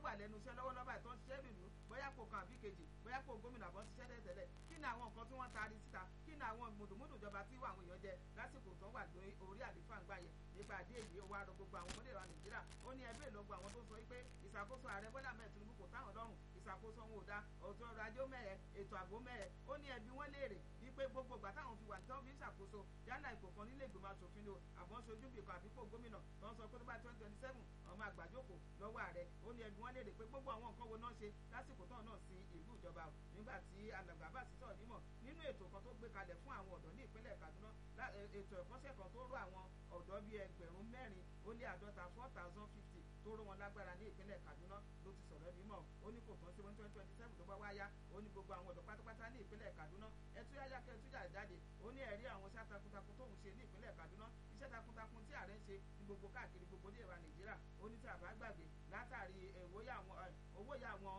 wà lẹ́nu iṣẹ́ lọ́wọ́lọ́wọ́ àti tó ń ṣiṣẹ́ nìlú bóyá kò kan àbí kejì bóyá kò gómìnà bọ́ ṣiṣẹ́ tẹ́tẹ́lẹ̀ kí ni àwọn nǹkan tí wọ́n taari síta kí ni àwọn mùdùmùdù ìjọba tí àwọn èèyàn jẹ lásìkò tó wà lórí orí àlefa ń gbà yẹn nípa àdé èyí ó wá rọ gbogbo àwọn ọmọdé ìlú nàìjíríà ó ní ẹgbẹ́ ìlọgbọ àwọn tó sọ wípé ìṣàkóso ààrẹ bọ́lá mẹ́ẹ̀ tinubu kò táwọn lọ́rùn ìṣàkóso wọn ò da ọ̀tún ọrọ̀ ajé ó mẹ́rẹ̀ ètò ààbò mẹ́rẹ̀ ó ní ẹbí wọn léèrè wípé gbogbo ìgbà táwọn fi wà tí wọ́n fi ń ṣàkóso yálà ipò kan nílé ìgbìmọ̀ asòfin ni o àmọ́ sojú bìkan àbíkó gómìnà tó ń sọ pé tó bá twenty twenty seven ọmọ àgbàjókòó lọ́wọ́ ààrẹ ó ní ẹbí wọn léèrè pé gbogbo àwọn nǹkan wo náà ṣe lásìkò tán náà sí ìlú ìjọba nígbà tí alàgbà bá sì sọ̀rọ̀ nímọ̀ nínú ètò kan tó gbé kalẹ̀ fún àwọn ọ̀dọ́ ní ìpínlẹ̀ kaduna ètò ẹ̀kọ́ṣẹ́ kan tó rọ àwọn ọ̀dọ́ bíi ẹgbẹ̀rún mẹ́rin ó lé àádọ́ta four thousand fifty tó rọ wọn lágbára ní ìpínlẹ̀ kaduna ló ti sọ̀rọ̀ nímọ̀ ó ní kò tán sí one twenty twenty seven tó bá wáyá ó ní gbogbo àwọn ọ̀dọ́ pátápátá ní ìpínlẹ̀ kaduna ẹtúyáyá kẹtúyà jáde ó ní ẹ̀rí àwọn iṣẹ́ takuntakun tóun ṣe ní ìpínlẹ̀ kaduna iṣẹ́ takuntakun tí ààrẹ ń ṣe ní gbogbo káàkiri gbogbo ní ìwà nàìjíríà ó ní tí a bá gbàgbé látàrí owó yà àwọn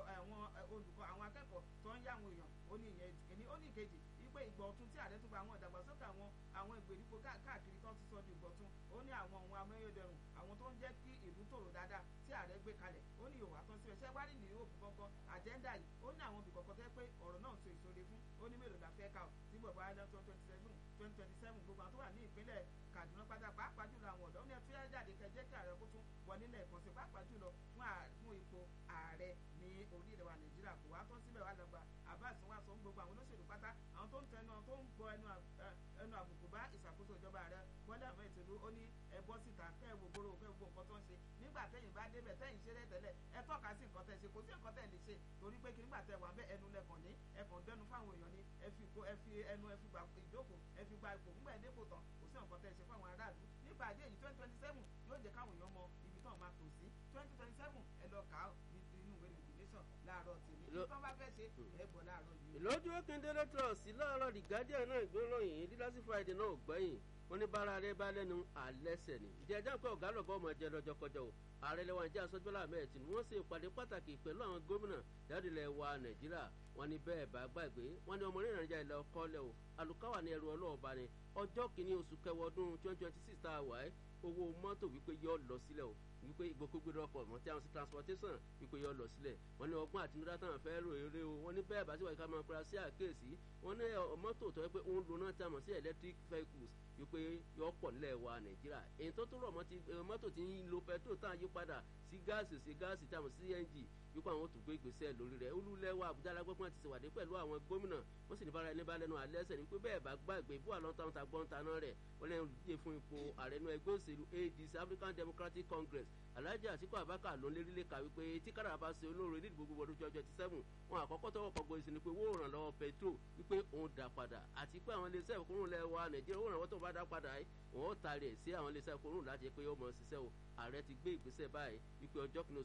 olùkọ́ àwọn akẹ́kọ̀ọ́ tó ń yá àwọn èèyàn ó ní ìyẹn ìkíní ó ní ìkejì wípé ìgbọ̀ ọ̀tun tí ààrẹ tún gba àwọn ìdàgbàsókè àwọn àwọn ìgbèríko káàkiri tó ti sọ di ìgbọ̀tun ó ní àwọn ohun amáyédẹrùn àwọn tó ń jẹ́ kí ìlú tòrò dáadáa tí ààrẹ gbé kalẹ̀ ó ní ìhòòhò àtọ́ síbẹ̀ ṣẹ́ wá rí nìyí òfin kankan àjẹ́ndà yìí ó ní àwọn ibìkọ̀kọ̀ tẹ́ pé ọ̀rọ̀ náà so ìsòre fún ó ní mélòó la fẹ́ ká o tí bọ̀ bá dán twenty seven twenty twenty seven gbogbo àwọn tó wà ní ìpínlẹ̀ Kaduna pátá pàápàá jùlọ àwọn ọ̀dọ́ ní ẹtúyà jáde kẹjẹ kí ààrẹ kó tún wọlé lẹ́ẹ̀kan sí pàápàá jùlọ fún ipò ààrẹ ní orílẹ̀ wa Nàìjíríà kò wá tán síbẹ̀ wá lọ́gbà Abbas wá sọ gbogbo àwọn olóṣèlú pátá àwọn tó ń tẹnu tó ń bọ ẹnu àbùkù bá ìṣàkóso ìjọba ààrẹ Bọ́lá Ahmed Tinubu ó ní ẹ bọ́ síta kẹ́ ẹ wo gbòòrò kẹ́ ẹ wo nǹkan tó ń ṣe nígbà tẹ́yìn bá débẹ̀ tẹ́yìn ṣe rẹ̀ tẹ́lẹ̀ ẹ tọ́ka sí nǹkan tẹ́ ṣe kò sí nǹkan tẹ́ lè ṣe torí pé kí nígbà tẹ́ wà bẹ́ ẹnu lẹ́kàn ní ẹkàn dẹnu fáwọn èèyàn ní ẹ fi ẹ fi ẹnu ẹ fi gba ìjókòó ẹ fi gba ipò ńgbà ẹdẹ́kò tán kò sí nǹkan tẹ́ ṣe fáwọn aráàlú nípa àdé yìí twenty twenty seven yóò jẹ́ káwọn èèyàn mọ ibi tán máa tò sí twenty twenty seven ẹ lọ kà á nínú ìwé nation láàárọ̀ tèmi tí wọ́n bá fẹ́ ṣe ẹ gbọ́ láàárọ̀ yìí. ìlọ́jú akíndélé trust láàárọ̀ the guardian náà ìgbéròyìn dídásí friday náà ò gbẹ́yìn wọ́n ní bára rẹ bá lẹ́nu àlẹ́sẹ̀ ni ìjẹ́jọ́ pé ọ̀gá lọ́gọ́ ọmọ jẹ lọ́jọ́ kọjá o ààrẹ lẹ́wọ̀n ajá sọ́jọ́lá ahmed tinubu wọ́n ṣe ìpàdé pàtàkì pẹ̀lú àwọn gómìnà jáde-lẹ̀ wa nàìjíríà wọ́n ní bẹ́ẹ̀ bá gbàgbé wọ́n ní ọmọ orí ìrìnàjà ilẹ̀ ọkọ́ lẹ̀ o àlùkáwà ní ẹrù ọlọ́ọ̀ba ni ọjọ́ kìíní oṣù kẹwàá ọdún twenty twenty six tá a wà ẹ́ owó mọ́tò wípé yọ lọ sílẹ̀ o wípé ìgbòkúgbèrè ọkọ̀ mọ́ tí àwọn sí transportation wípé yọ lọ sílẹ̀ wọ́n ní ọgbọ́n àtinúdá táwọn fẹ́ rò eré o wọ́n ní bẹ́ẹ̀ bá sí wàá ká máa pera sí àkéèsí wọ́n ní mọ́tò tó yẹ pé òun lo náà tí a mọ̀ sí electric vehicles wípé yọ pọ̀ nílẹ̀ wa nàìjíríà èyí tó tó rọ̀ mọ́ ti mọ́tò tí ń lo petrol tá à ń yí padà sí gáàsì sí gáàsì tí a mọ̀ sí cng wípé àwọn tó gbé ìgbésẹ̀ lórí rẹ̀ olúlẹ̀wà àbújá alágbèpọ̀ ti ṣèwádìí pẹ̀lú àwọn gómìnà wọ́n sì ní bára ẹni bá lẹ́nu alẹ́ ẹsẹ̀ ni pé bẹ́ẹ̀ bá gbàgbé bó àlọ́ntàn ta gbọ́ntà náà rẹ̀ wọ́n lẹ́nu olùdíje fún ipò ààrẹ inú ẹgbẹ́ òṣèlú adc african democratic congress alhaji atiku abaka ló ń lérí lè kà wípé tí kádàrà bá ṣe olóore ní ìdìbò gbogbo ọdún twenty twenty seven wọn àkọ́kọ́ tọwọ́ kọgbọ ìsìn ni pé owó ìrànlọ́wọ́ petrol wípé òun dà padà àti pé àwọn iléeṣẹ́ ìkórùn lẹ̀ wa nàìjíríà owó ìrànwọ́ tó bá dá padà yìí wọn ó taari ẹ̀ sí àwọn iléeṣẹ́ ìkórùn láti pé ó mọ̀ ṣiṣẹ́ o ààrẹ ti gbé ìgbésẹ̀ báyìí wípé ọjọ́ kìíní